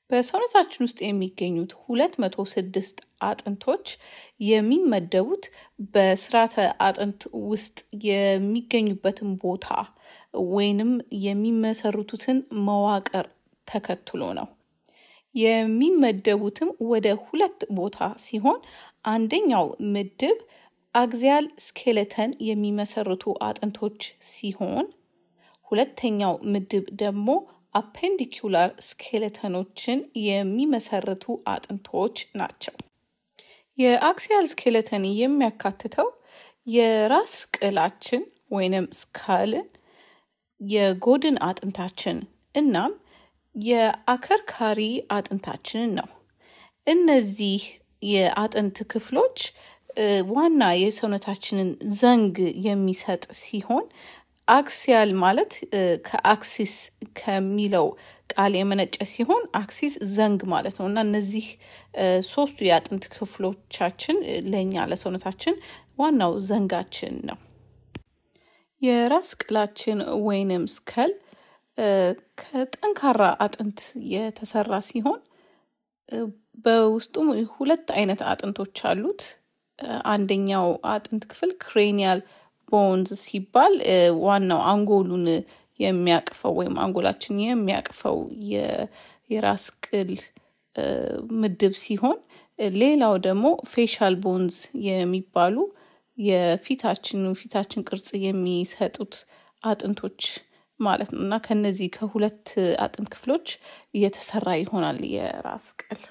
በሰውነታችን ውስጥ የሚገኙት ሁለት መቶ ስድስት አጥንቶች የሚመደቡት በስርዓተ አጥንት ውስጥ የሚገኙበትን ቦታ ወይንም የሚመሰርቱትን መዋቅር ተከትሎ ነው። የሚመደቡትም ወደ ሁለት ቦታ ሲሆን አንደኛው ምድብ አግዚያል ስኬለተን የሚመሰርቱ አጥንቶች ሲሆን ሁለተኛው ምድብ ደግሞ አፔንዲኩላር ስኬለተኖችን የሚመሰርቱ አጥንቶች ናቸው። የአክሲያል ስኬለተን የሚያካትተው የራስ ቅላችን ወይንም ስካልን፣ የጎድን አጥንታችን እናም የአከርካሪ አጥንታችንን ነው። እነዚህ የአጥንት ክፍሎች ዋና የሰውነታችንን ዘንግ የሚሰጥ ሲሆን አክሲያል ማለት ከአክሲስ ከሚለው ቃል የመነጨ ሲሆን አክሲስ ዘንግ ማለት ነው እና እነዚህ ሶስቱ የአጥንት ክፍሎቻችን ለእኛ ለሰውነታችን ዋናው ዘንጋችን ነው። የራስ ቅላችን ወይንም ስከል ከጠንካራ አጥንት የተሰራ ሲሆን በውስጡም ሁለት አይነት አጥንቶች አሉት። አንደኛው አጥንት ክፍል ክሬኒያል ቦንዝ ሲባል ዋናው አንጎሉን የሚያቅፈው ወይም አንጎላችን የሚያቅፈው የራስ ቅል ምድብ ሲሆን ሌላው ደግሞ ፌሻል ቦንዝ የሚባሉ የፊታችን ፊታችን ቅርጽ የሚሰጡት አጥንቶች ማለት ነው እና ከነዚህ ከሁለት አጥንት ክፍሎች እየተሰራ ይሆናል የራስ ቅል።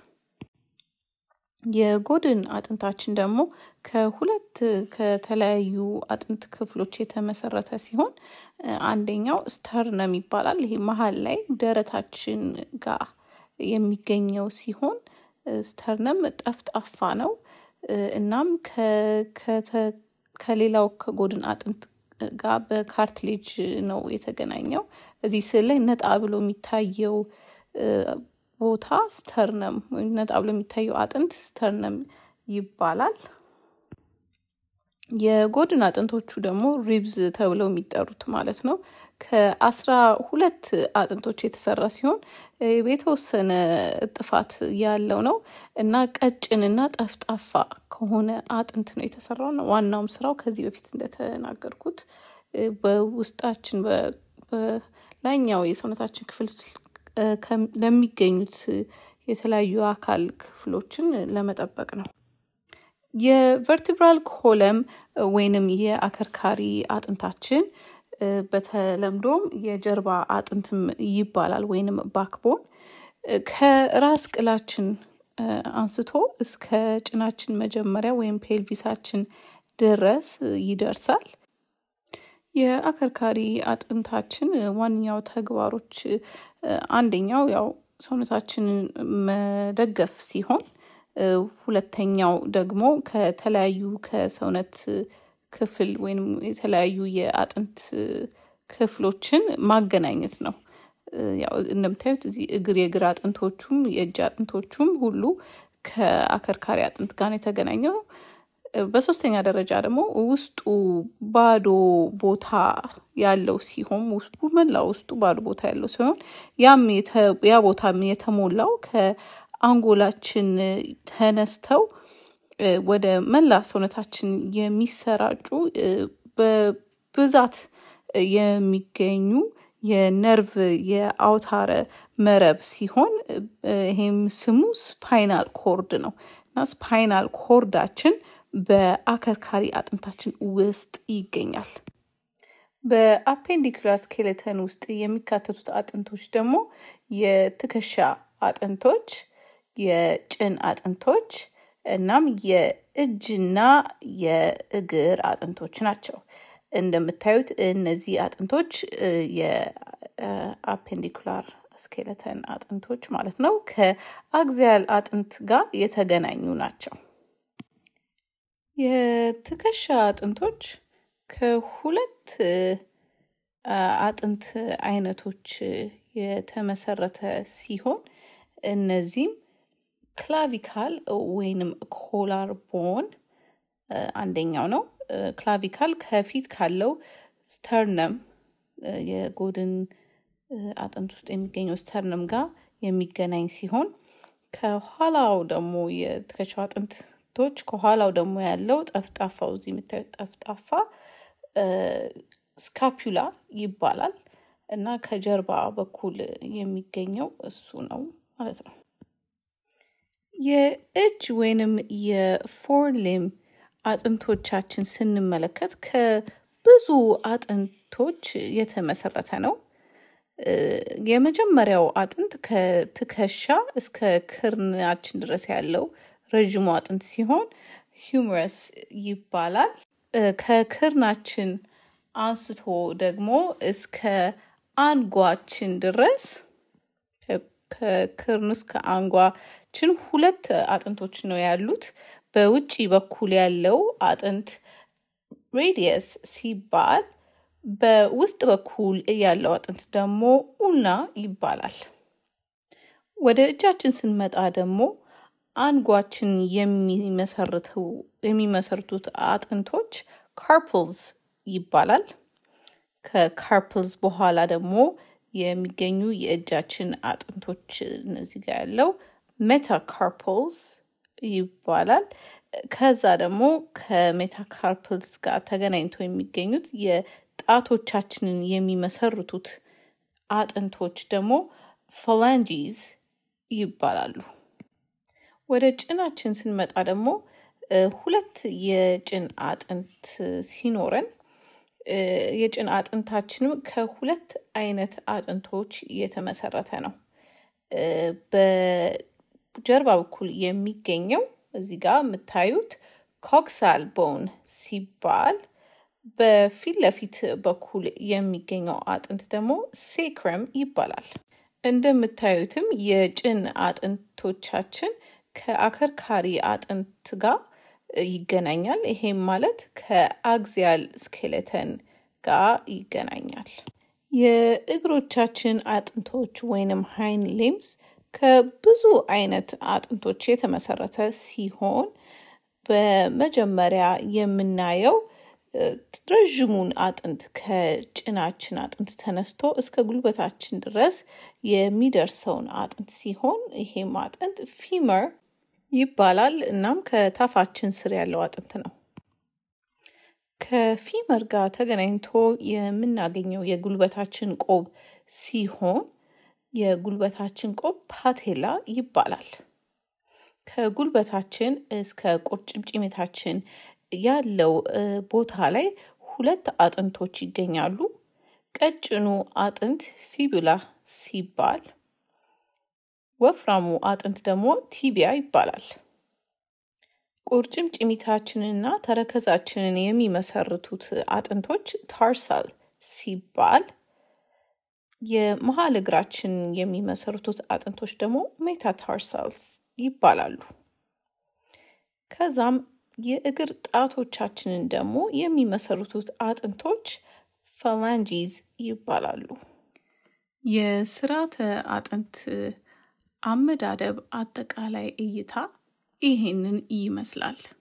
የጎድን አጥንታችን ደግሞ ከሁለት ከተለያዩ አጥንት ክፍሎች የተመሰረተ ሲሆን አንደኛው ስተርነም ይባላል። ይሄ መሀል ላይ ደረታችን ጋር የሚገኘው ሲሆን ስተርነም ጠፍጣፋ ነው። እናም ከሌላው ከጎድን አጥንት ጋር በካርትሌጅ ነው የተገናኘው። እዚህ ስዕል ላይ ነጣ ብሎ የሚታየው ቦታ ስተርነም ወይም ነጣ ብሎ የሚታየው አጥንት ስተርነም ይባላል። የጎድን አጥንቶቹ ደግሞ ሪብዝ ተብለው የሚጠሩት ማለት ነው። ከአስራ ሁለት አጥንቶች የተሰራ ሲሆን የተወሰነ እጥፋት ያለው ነው እና ቀጭንና ጠፍጣፋ ከሆነ አጥንት ነው የተሰራው ነው። ዋናውም ስራው ከዚህ በፊት እንደተናገርኩት በውስጣችን በላይኛው የሰውነታችን ክፍል ለሚገኙት የተለያዩ አካል ክፍሎችን ለመጠበቅ ነው። የቨርቲብራል ኮለም ወይንም የአከርካሪ አጥንታችን በተለምዶም የጀርባ አጥንትም ይባላል ወይንም ባክቦን ከራስ ቅላችን አንስቶ እስከ ጭናችን መጀመሪያ ወይም ፔልቪሳችን ድረስ ይደርሳል። የአከርካሪ አጥንታችን ዋነኛው ተግባሮች አንደኛው ያው ሰውነታችንን መደገፍ ሲሆን ሁለተኛው ደግሞ ከተለያዩ ከሰውነት ክፍል ወይም የተለያዩ የአጥንት ክፍሎችን ማገናኘት ነው። ያው እንደምታዩት እዚህ እግር የእግር አጥንቶቹም የእጅ አጥንቶቹም ሁሉ ከአከርካሪ አጥንት ጋር ነው የተገናኘው። በሶስተኛ ደረጃ ደግሞ ውስጡ ባዶ ቦታ ያለው ሲሆን ውስጡ መላ ውስጡ ባዶ ቦታ ያለው ሲሆን ያም ያ ቦታም የተሞላው ከአንጎላችን ተነስተው ወደ መላ ሰውነታችን የሚሰራጩ በብዛት የሚገኙ የነርቭ የአውታረ መረብ ሲሆን ይሄም ስሙ ስፓይናል ኮርድ ነው እና ስፓይናል ኮርዳችን በአከርካሪ አጥንታችን ውስጥ ይገኛል። በአፔንዲኩላር ስኬሌተን ውስጥ የሚካተቱት አጥንቶች ደግሞ የትከሻ አጥንቶች፣ የጭን አጥንቶች እናም የእጅና የእግር አጥንቶች ናቸው። እንደምታዩት እነዚህ አጥንቶች የአፔንዲኩላር ስኬለተን አጥንቶች ማለት ነው ከአግዚያል አጥንት ጋር የተገናኙ ናቸው። የትከሻ አጥንቶች ከሁለት አጥንት አይነቶች የተመሰረተ ሲሆን እነዚህም ክላቪካል ወይንም ኮላር ቦን አንደኛው ነው። ክላቪካል ከፊት ካለው ስተርነም የጎድን አጥንት ውስጥ የሚገኘው ስተርነም ጋር የሚገናኝ ሲሆን ከኋላው ደግሞ የትከሻው አጥንቶች ከኋላው ደግሞ ያለው ጠፍጣፋው እዚህ የምታዩት ጠፍጣፋ ስካፑላ ይባላል እና ከጀርባ በኩል የሚገኘው እሱ ነው ማለት ነው። የእጅ ወይንም የፎርሊም አጥንቶቻችን ስንመለከት ከብዙ አጥንቶች የተመሰረተ ነው። የመጀመሪያው አጥንት ከትከሻ እስከ ክርናችን ድረስ ያለው ረዥሙ አጥንት ሲሆን ሂውመረስ ይባላል። ከክርናችን አንስቶ ደግሞ እስከ አንጓችን ድረስ ከክርን እስከ አንጓችን ሁለት አጥንቶች ነው ያሉት። በውጪ በኩል ያለው አጥንት ሬዲየስ ሲባል በውስጥ በኩል ያለው አጥንት ደግሞ ኡና ይባላል። ወደ እጃችን ስንመጣ ደግሞ አንጓችን የሚመሰርቱት አጥንቶች ካርፕልስ ይባላል። ከካርፕልስ በኋላ ደግሞ የሚገኙ የእጃችን አጥንቶች እነዚህ ጋር ያለው ሜታካርፕልስ ይባላል። ከዛ ደግሞ ከሜታካርፕልስ ጋር ተገናኝተው የሚገኙት የጣቶቻችንን የሚመሰርቱት አጥንቶች ደግሞ ፋላንጂዝ ይባላሉ። ወደ ጭናችን ስንመጣ ደግሞ ሁለት የጭን አጥንት ሲኖረን የጭን አጥንታችንም ከሁለት አይነት አጥንቶች የተመሰረተ ነው። በጀርባ በኩል የሚገኘው እዚህ ጋር የምታዩት ኮክሳል ቦን ሲባል በፊት ለፊት በኩል የሚገኘው አጥንት ደግሞ ሴክረም ይባላል። እንደምታዩትም የጭን አጥንቶቻችን ከአከርካሪ አጥንት ጋር ይገናኛል። ይሄም ማለት ከአግዚያል ስኬሌተን ጋር ይገናኛል። የእግሮቻችን አጥንቶች ወይንም ሃይን ሊምስ ከብዙ አይነት አጥንቶች የተመሰረተ ሲሆን በመጀመሪያ የምናየው ረዥሙን አጥንት ከጭናችን አጥንት ተነስቶ እስከ ጉልበታችን ድረስ የሚደርሰውን አጥንት ሲሆን ይሄም አጥንት ፊመር ይባላል። እናም ከታፋችን ስር ያለው አጥንት ነው። ከፊመር ጋር ተገናኝቶ የምናገኘው የጉልበታችን ቆብ ሲሆን የጉልበታችን ቆብ ፓቴላ ይባላል። ከጉልበታችን እስከ ቁርጭምጭሚታችን ያለው ቦታ ላይ ሁለት አጥንቶች ይገኛሉ። ቀጭኑ አጥንት ፊቡላ ሲባል ወፍራሙ አጥንት ደግሞ ቲቢያ ይባላል። ቁርጭምጭሚታችንና ተረከዛችንን የሚመሰርቱት አጥንቶች ታርሳል ሲባል የመሀል እግራችን የሚመሰርቱት አጥንቶች ደግሞ ሜታታርሳልስ ይባላሉ። ከዛም የእግር ጣቶቻችንን ደግሞ የሚመሰርቱት አጥንቶች ፋላንጂዝ ይባላሉ። የስርዓተ አጥንት አመዳደብ አጠቃላይ እይታ ይሄንን ይመስላል።